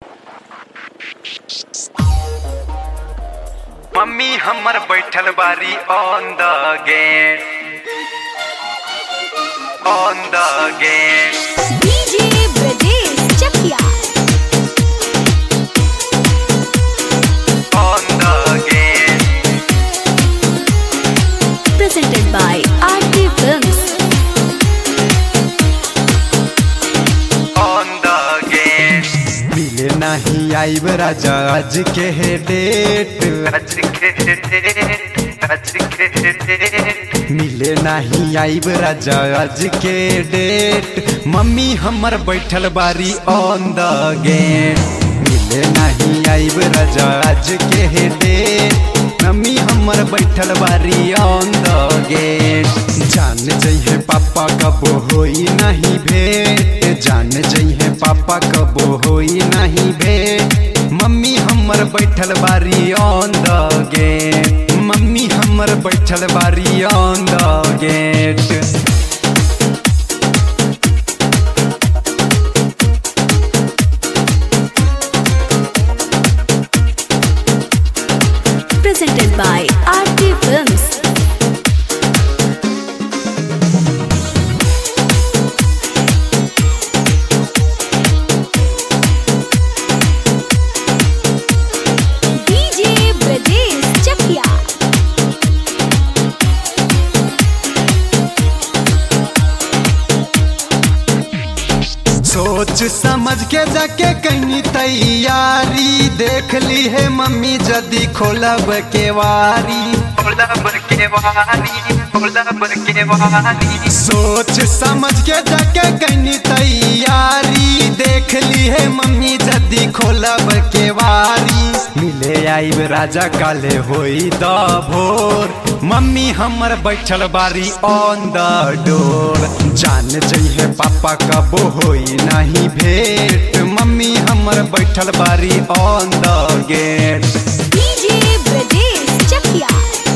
Mummy हमर बैठल बारी on the gate on the gate DJ Brajesh Chakia on the gate presented by RT Films. On the gate मिले नहीं आईब राजा आज के है डेट आज के डेट आज के डेट मिले नहीं आईब राजा आज के डेट मम्मी हमर बैठल बारी ऑन द गेट मिले नहीं आईब राजा आज के है डेट मम्मी हमर बैठल बारी ऑन द गेट जान जइहे पापा कबो होई नहीं भेट जान जइहे पापा कबो होई नहीं भेट मम्मी हमर बैठल बारी ऑन द गेट मम्मी हमर बैठल बारी on the gate Presented by RT Films. DJ Brajesh Chakia सोच समझ के जाके कहीं तैयारी देख ली है मम्मी जदी खोलब केवारी खोलब के वारी खोलब के वारी सोच समझ के जाके कहीं तैयारी देख ली है मम्मी जदी खोलब केवारी मिले आईब राजा काले होई द भोर मम्मी हमर बैठल बारी ऑन द डोर जान जइहे पापा कबो होई नहीं भेट मम्मी हमर बैठल बारी on the gate DJ Brajesh Chakia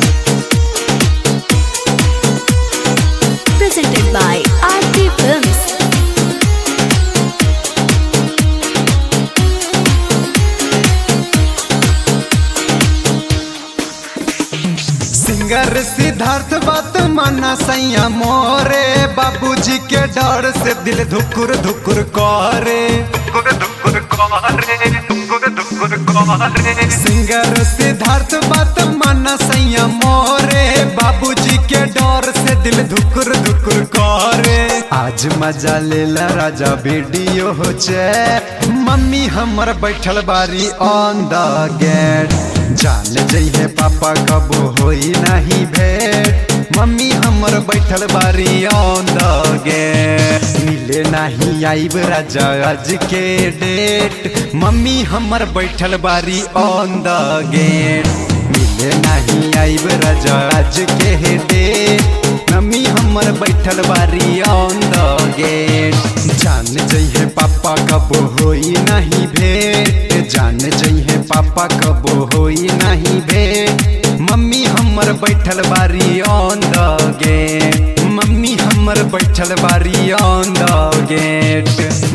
Presented by RT Films. Singer Siddharth बात माना सैया मोरे बाबूजी के डर से दिल धुकुर धुकुर करे दुकुर दुकुर करे दुकुर दुकुर करे सिंगर सिद्धार्थ बात माना सैया मोरे बाबूजी के डर से दिल धुकुर धुकुर करे आज मजा लेला राजा वीडियो हो चे मम्मी हमर बैठल बारी ऑन द गेट जान जइहे पापा कबो होई नहीं भेट मम्मी हमर बैठल बारी ऑन द गेट मिले नहीं आईब राजा आज के डेट मम्मी हमर बैठल बारी ऑन द गेट मिले नहीं आईब राजा आज के है डेट मम्मी हमर बैठल बारी ऑन द गेट जान जइहे पापा कबो होई नहीं भेट जान जइहे पापा कबो होई नहीं भेट मम्मी हमर बैठल बारी ऑन द गेट मम्मी हमर बैठल बारी ऑन द गेट